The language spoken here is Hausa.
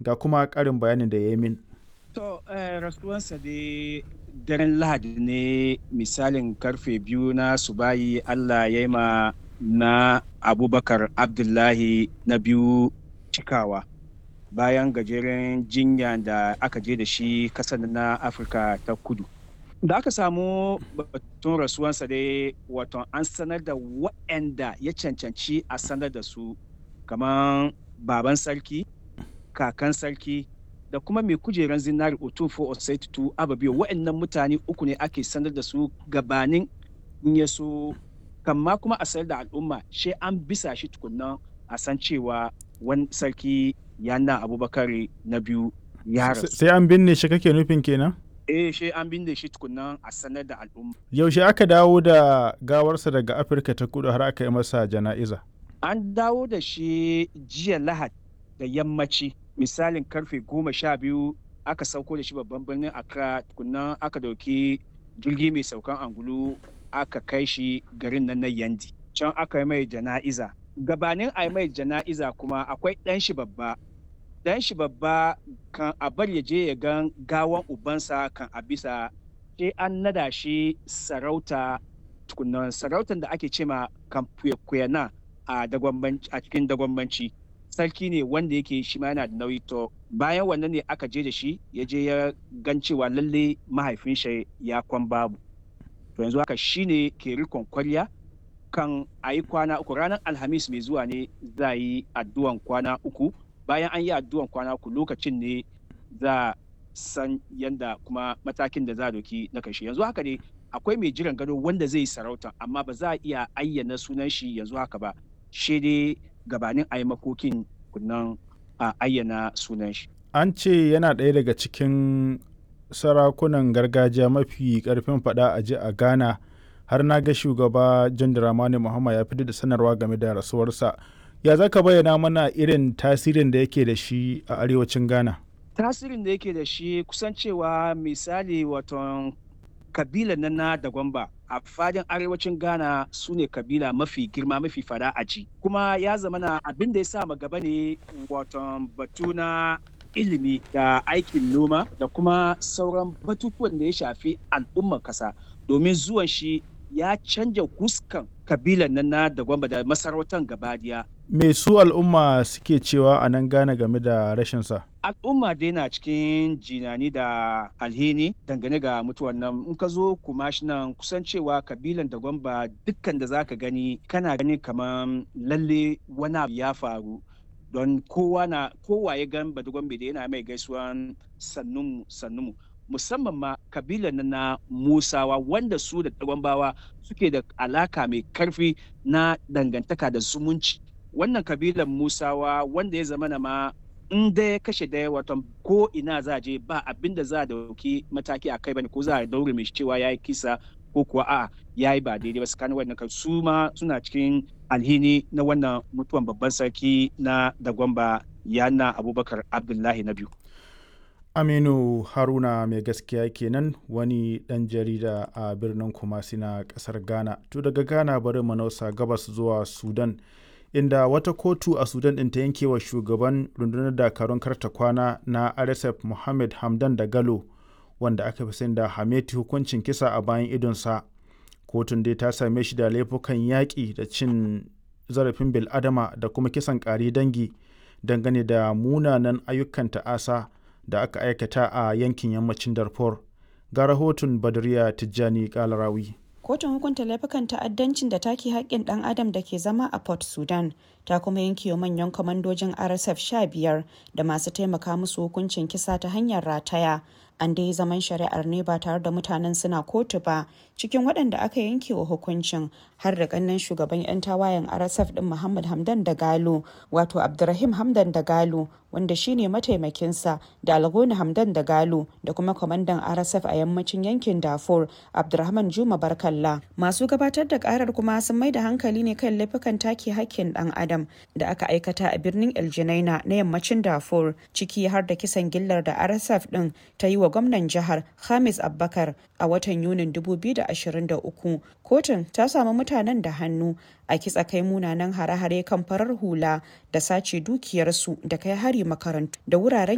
ga kuma ƙarin bayanin da ya yi min. To, rasuwansa dai daren Lahadi ne misalin karfe biyu na subayi Allah ya yi ma na Abubakar Abdullahi na biyu cikawa. Bayan gajeren jinya da aka je da shi kasar na Afirka ta kudu. Da aka samu batun rasuwansa dai wato an sanar da waɗanda ya cancanci a sanar da su kamar baban sarki, kakan sarki, da kuma mai kujeran zinari otufo osaitu ababiyo waɗannan mutane uku ne ake sanar da su gabanin in ya so kamma kuma a sanar da al'umma shi an bisa shi tukunnan a san cewa wani sarki yana abubakar na biyu ya rasu sai an binne shi kake nufin kenan eh shi an binne shi tukunnan a sanar da al'umma yaushe aka dawo da gawarsa daga afirka ta kudu har aka yi masa jana'iza an dawo da shi jiya lahad da yammaci misalin karfe goma sha biyu aka sauko da shi babban birnin accra tukunnan aka dauki jirgi mai saukan angulu aka kai shi garin nan na yandi can aka yi mai jana'iza gabanin a yi mai jana'iza kuma akwai ɗan shi babba ɗan shi babba kan a bar ya je ya gan gawan ubansa kan a bisa sai an nada shi sarauta tukunnan sarautan da ake cema kan kuyana a cikin dagwambanci sarki ne wanda yake shi ma yana da nauyi to bayan wannan ne aka je da shi ya je ya gan cewa lalle mahaifin shi ya kwan babu to yanzu haka shi ne ke rikon kwarya kan a yi kwana uku ranar alhamis mai zuwa ne za yi addu'an kwana uku bayan an yi addu'an kwana uku lokacin ne za san yanda kuma matakin da za a doki na kashi yanzu haka ne akwai mai jiran gado wanda zai yi sarauta amma ba za a iya ayyana sunan shi yanzu haka ba shi dai gabanin a yi makokin kunnan a ayyana sunan shi. An ce yana ɗaya daga cikin sarakunan gargajiya mafi ƙarfin faɗa a ji a Ghana har na ga shugaba John Dramani Muhammad ya fitar da sanarwa game da rasuwarsa. Ya za ka bayyana mana irin tasirin da yake da shi a arewacin Ghana? Tasirin da yake da shi kusan cewa misali waton kabila na na da gwamba a fadin arewacin ghana su ne kabila mafi girma mafi fada a ji kuma ya zama na abin da ya sa gaba ne waton batu na ilimi da aikin noma da kuma sauran batutuwan da ya shafi al'ummar kasa domin zuwan shi ya canja huskan kabilan nan na da gwamba da masarautar gabadiya me su al'umma suke cewa a nan gane game da rashinsa al'umma dai na cikin jinani da alhini dangane ga mutuwan nan in ka zo kuma shi nan kusan cewa kabilan da gwamba dukkan da zaka gani kana gani kamar lalle wani abu ya faru don kowa na kowa ya gan badugwambe da yana mai gaisuwan sannunmu sannunmu musamman ma kabilan na musawa wanda su da gwambawa suke da alaka mai karfi na dangantaka da zumunci wannan kabilan musawa wanda ya zama na ma in da ya kashe daya watan ko ina za a je ba abin da za a dauki mataki a kai bane ko za a daure mai cewa ya yi kisa ko kuwa a ya yi ba daidai ba tsakanin wannan su ma suna cikin alhini na wannan mutuwan babban sarki na dagwamba yana abubakar abdullahi na biyu aminu haruna mai gaskiya kenan wani dan jarida a birnin kumasi na kasar ghana to daga ghana bari manausa gabas zuwa sudan inda wata kotu a sudan ɗin ta yanke wa shugaban rundunar dakarun karta kwana na rsf mohammed hamdan da galo wanda aka fi sani da hameti hukuncin kisa a bayan idonsa kotun dai ta same shi da laifukan yaƙi da cin zarafin bil'adama da kuma kisan ƙari dangi dangane da munanan ayyukan ta'asa da aka aikata a yankin yammacin darfur ga rahoton badriya tijjani kalarawi kotun hukunta laifukan ta'addancin da take haƙƙin ɗan adam da ke zama a port sudan ta kuma yanke wa manyan kwamandojin rsf 15 da masu taimaka musu hukuncin kisa ta hanyar rataya an dai zaman shari'ar ne ba tare da mutanen suna kotu ba cikin waɗanda aka yanke wa hukuncin har da ƙannan shugaban 'yan tawayen rsf ɗin muhammad hamdan da galo wato abdurrahim hamdan da galo wanda shine mataimakinsa da algoni hamdan da galo da kuma kwamandan rsf a yammacin yankin darfur abdurrahman juma barkalla masu gabatar da karar kuma sun mai da hankali ne kan laifukan take hakkin dan adam da aka aikata a birnin el na yammacin darfur ciki har da kisan gillar da rsf din ta yi wa gwamnan jihar hamis abbakar a watan yunin 2023 kotun ta samu mutanen da hannu a kitsa kai munanan hare-hare kan farar hula da sace dukiyarsu da kai hari makarantu da wuraren